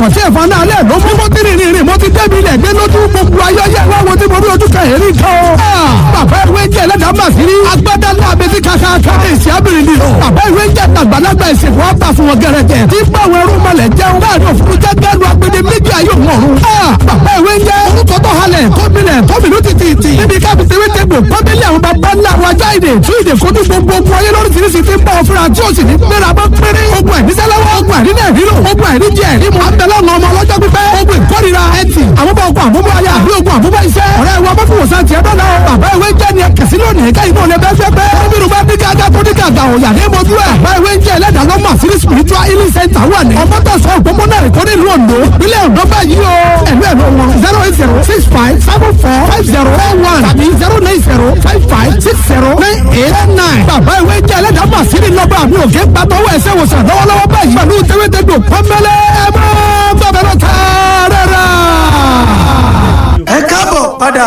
ọ̀sán tí ẹ̀fọn náà lẹ̀ ló mú mo ti rìn rìn rìn mo ti débi ilẹ̀ gbé lójú gbogbo ayọ́yẹ́ wá wo tí mo rí ojú kan èrí kan o. bàbá ìwé jẹ́ ẹlẹ́dàá mà sí rí agbádá ńlá abẹ́sí kàkàkà èsì abìrin ni o. bàbá ìwé jẹ́ àgbàlagbà ìsìnkú ọ̀tà fún wọn gẹ̀rẹ́gẹ̀ tí báwọn ẹrú mọ̀lẹ̀ jẹun láàrin òfurufú jẹ́ gẹ́lu agbede méjì ayé òun ọ̀run. bàbá ìwé jẹ́ orúkọ tó halẹ̀ gómìnà gómìnà títì níbi káfí tewé tegbò pọ́nbélé àwọn bàbá ńlá wa jáde tún ìdè kojú gbogbo ogun ayé lóríṣiríṣi ti ń bọ̀ fúnra tí ó sì ní gbéra bọ́ péré ogun àìníṣẹ́lẹ́wọ́ ogun àìníṣẹ́ ìrírò ogun àìníjẹ ìrímọ abẹ́lẹ́ ọ̀nà ọmọ ọlọ́jọ́ pípẹ́ ogun ìkórira ẹtì àmúbọ̀ ogun àmúbọ̀ ayé àbí ogun àmúbọ̀ iṣẹ́ ọ̀rẹ́ wa bá fòwòsàn tiẹ̀ dọ́là bàbá ìwé jẹ́ ni ẹ̀kẹ́sí lónìí ká ìbọn lè bẹ́ẹ̀ fẹ́ pẹ́ nínú bá dígá ajá tó dígá àgbà òyà ní mojú ẹ̀ bàbá ìwé jẹ́ ẹlẹ́dàá lọ́mọ àṣírí spiritual healing center wà ní ọmọdọ̀sọ òpópónà ẹ̀kọ́ nílùú Oǹdó ìpínlẹ̀ Oǹdó báyìí o ẹ̀lú ẹ̀lú wọn zero eight zero six five seven four five zero four one tàbí zero nine zero five five six zero nine eight nine bàbá ìwé jẹ́ ẹlẹ́dàá mọ̀ àṣírí lọ́gbà mi ò gé gbàtọ́wọ́ ẹ̀sẹ̀ wòsàn lọ́wọ́lọ́wọ́ báyìí pẹ̀lú tẹ́wẹ́tẹ́dọ̀ pọ́nbẹ́lẹ́ ẹ máa gbàbẹ̀rẹ̀ tààrà. ẹ káàbọ̀ padà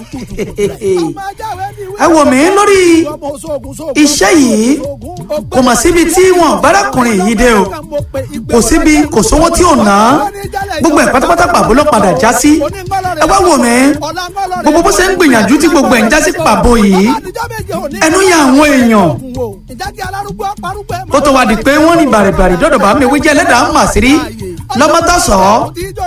ẹ wò mí lórí iṣẹ́ yìí kò mà síbi tí wọn bárakùnrin yìí dé o kò síbi kò sówó tí ò ná gbogbo ẹ̀ pátápátá pàbó ló padà já sí ẹ wá wò mí gbogbo bó ṣe ń gbìyànjú tí gbogbo ẹ̀ ń já sí pàbó yìí ẹnu yà àwọn èèyàn ó tó wá di pé wọ́n ní bàrìbàrì dọ́dọ̀ bá mi wíjẹ́ ẹlẹ́dàá mà sí rí lọ́mọ́tàsọ́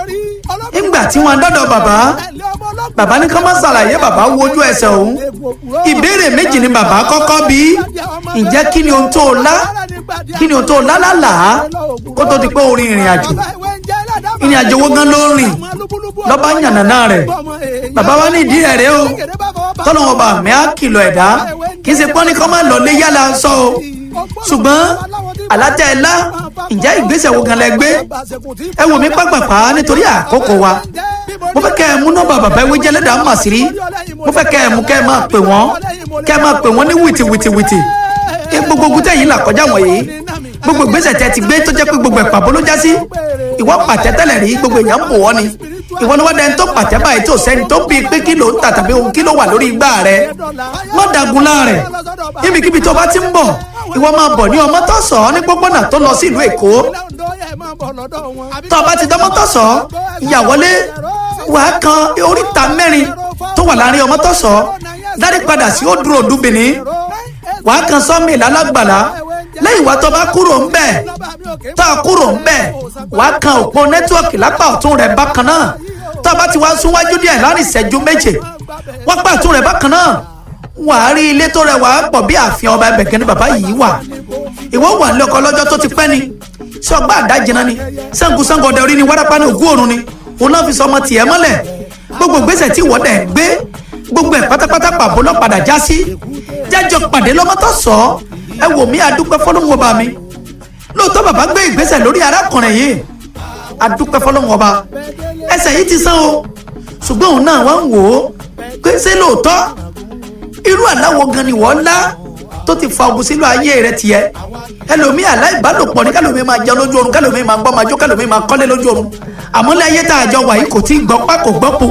nígbà tí wọ́n dọ́dọ̀ bàbá bàbá ní ká má ṣàlàyé bàbá wojú ẹsẹ̀ òun ìbéèrè méjì ni bàbá kọ́kọ́ bí ǹjẹ́ kí ni ohun tó o lá kí ni ohun tó o lá lálàá kó tó di pé o rin ìrìn àjò ìrìn àjò wo gan ló rìn lọ́ba yànnàná rẹ̀ bàbá wa ní ìdí rẹ̀ rẹ̀ o tọ́lọ́wọ́n bá mi á kìlọ̀ ẹ̀dá kì í ṣe pọ́n ní kọ́ máa lọ lé yálà sọ o ṣùgbọ́n àlátẹ̀ ẹ̀lá ǹjẹ́ ìgbésẹ̀ wo gan lẹ gbé ẹ wò mí pàpàpà nítorí àkókò wa mo fẹ́ kẹ́ ẹ mú nọ́mbà bàbá ìwé jẹ́ lẹ́dàá mà sí rí mo fẹ́ kẹ́ ẹ mú kẹ́ ẹ máa pè wọ́n kẹ́ ẹ máa pè wọ́n ní wìtìwìtìwìtì gbogbo ogun tẹ̀yìn là kọjá wọ̀nyí gbogbo ìgbésẹ̀ tẹ́ ti gbé tó jẹ́ pé gbogbo ẹ̀pà bó ló já sí ìwọ pàtẹ́ tẹ́lẹ̀ rí gbogbo èèyàn ń bò wọ́n ni ìwọ ni wọ́n dẹni tó pàtẹ́ báyìí tó sẹ́ni tó bíi pé kí ló ń tà tàbí ohun kí ló wà lórí igbá rẹ má dagun láàrẹ̀ ibikíbi tó bá ti ń bọ̀ ìwọ máa bọ̀ ní ọmọ tó sọ ní pópónà tó lọ sí ìlú èkó tó o bá ti dánmọ́ tó sọ ìyàwọlé wàá kan oríta mẹ́rin tó wà láàrin ọmọ tó sọ dárí padà sí òdúró dúbìnrin wàá kan sọ́mi ìlálágbàlá lẹ́yìn wá tó bá kúrò ń bẹ̀ tó a kúrò ń bẹ̀ wàá kan òpó nẹ́tíwọ̀kì lápá ọ̀tún rẹ̀ bákan náà tó a bá ti wá súnwájú díẹ̀ láàrin ìṣẹ́jú méje wọ́n pa ọ̀tún rẹ̀ bákan náà wàá rí ilé tó rẹwà pọ̀ bí ààfin ọba ẹbẹ̀kẹ́ ni bàbá yìí wà ìwọ wà ní ọkọ lọ́jọ́ tó ti pẹ́ ni sọgbà àdájìnà ni sangusangu ọdẹ orí ni wárápá ni ògún òrun ni òun náà fi sọ ọmọ tiẹ̀ mọ́lẹ̀ gbogbo gbèsè tí ìwọ́dẹ̀ gbé gbogbo ẹ̀ pátápátá pàbó lọ́ padà já sí jájọ pàdé lọ́mọ́tò sọ ẹ wò mí adúpẹ́ fọlọ́hún ọba mi lóòótọ́ bàbá gbé ìgbésẹ̀ lórí arákùnrin yìí adúpẹ́ fọlọ́hún ọba ẹsẹ̀ yìí ti sán o ṣùgbọ́n òun náà wá ń wò ó pé ṣé lóòótọ́ irú àláwo gan ni wọ́n lá tó ti fa ogun sínú ayé rẹ tiẹ̀ ẹlòmíì aláìbálòpọ̀ ní kálòmíì máa jẹun lójú oorun kálòmíì máa gbọ́ máa jó kálòmíì máa kọ́lé lójú oorun àmọ́ lé ayé tá a jọ wà yìí kò tí ì gbọ́ pá kò gbọ́ po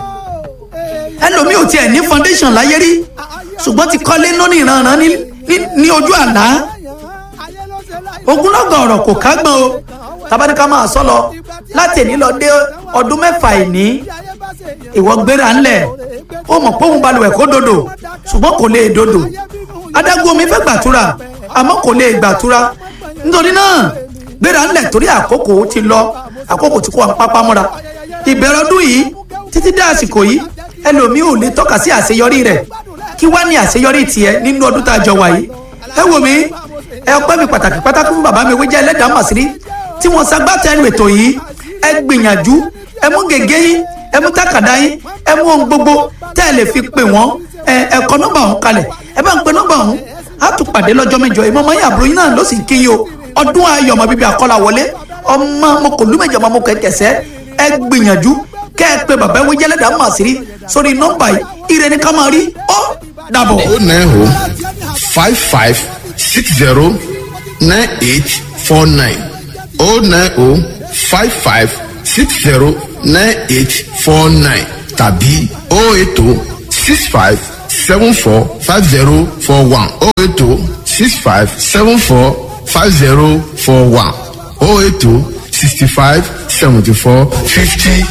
ẹlòmíì ò tiẹ̀ ní foundation láyé rí ṣùgbọ́n ti kọ́lé lónìí ìrànràn ní ojú àlá ogunlọ́gọ̀ ọ̀rọ̀ kò kágbọ́n o tabaníkà máa sọ lọ láti èní lọ dé ọdún mẹ́fà ìní ìwọ gbéra ńlẹ̀ ó mọ̀ pé òun balùwẹ̀ kó dodo ṣùgbọ́n kò lè dodo adágún omi fẹ́ gbàtúrà àmọ́ kò lè gbàtúrà nítorí náà gbéra ńlẹ̀ torí àkókò ti lọ àkókò tí kò wà pápá mọ́ra ìbẹ̀rẹ̀ ọdún yìí títí dé àsìkò yìí ẹlòmíì ò lè tọ́ka sí àṣeyọrí rẹ̀ kí wá ní àṣeyọrí tiẹ̀ nínú ọdún tá a jọ wà yìí ẹ wò mí ẹ ọpẹ́ mi pàtàkì pàtàkì fún bàbá mi wíjẹ́ ẹlẹ́dàá màsírí tí wọ́n ṣagbátẹrù ètò yìí ẹ gbìyànjú ẹ mú gègé yín ẹ mú tákàdá yín ẹ mú ohun gbogbo tẹ́ ẹ lè fi pè wọ́n ẹ ẹ kọ nọ́mbà ọ̀hún kalẹ̀ ẹ bá ń pe nọ́mbà ọ̀hún á tún pàdé lọ́jọ́ mẹ́jọ ìmọ̀ ọmọ yín àbúrò yín náà ló sì kí yín o ọdún ayọ̀ ọmọ bíbí àkọlà wọlé ọmọ mo kò lú mẹ́jọ ọmọ mo kẹ̀kẹ́sẹ́ ẹ gbìyànjú kẹ́ ẹ pe bàbá ewé jẹ́lẹ́dàá màsírí sórí nọ́mbà yìí ire ní ká máa rí ó dàbọ̀. o nine o five five six zero nine eight four nine o nine o five five six zero nine eight four nine tàbí o eight o six five seven four five zero four one o eight o six five seven four five zero four one o eight o sixty five seventy four fifty